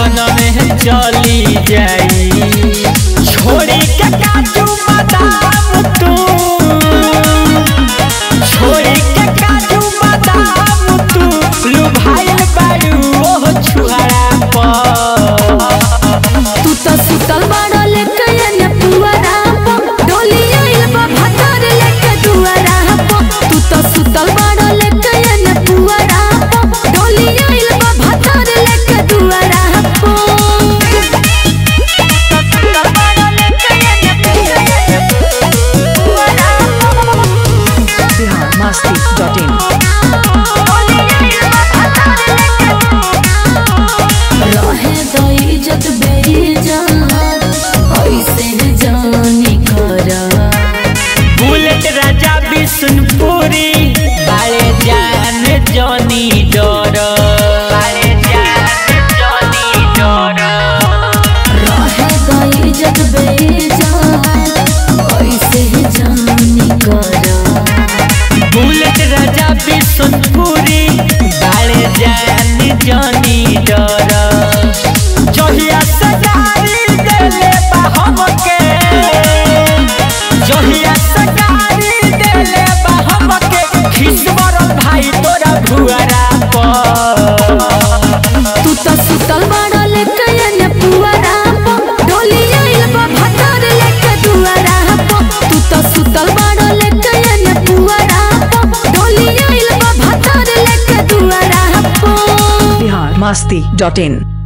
लगन में चली जाई छोड़ी के काजू बादाम तू छोड़ी के काजू बादाम तू लुभाइल बारू ओह छुहारा पर तू तो सुतल बाड़ा लेके एने पुअरा प डोली आइल बा भतर लेके दुआरा प तू तो सुतल बाड़ा लेके एने पुअरा प डोली आइल बा भतर लेके दुआरा प सुतल बाड़ा लेके एने पुअरा Bihar Masti dot in. डोली आइल बा भतर लेके रहे तो इज्जत बेइज्जत ऐसे जानी करा बुलेट राजा बिशुनपुरी बारे जान जनी डर बारे जान जनी डर रहे तो इज्जत बेइज्जत ऐसे जानी करा बुलेट राजा बिशुनपुरी बारे जान जनी डर जहिया से गाड़ी देले बा हमके जहिया से गाड़ी देले बा हमके खिसबर भाई तोरा भुआरा पर तू तो सुतल बाड़ा लेके एने पुअरा प डोली आइल बा भतर लेके दुआरा प तू तो सुतल बाड़ा लेके एने पुअरा प डोली आइल बा भतर लेके दुआरा प Bihar Masti dot in.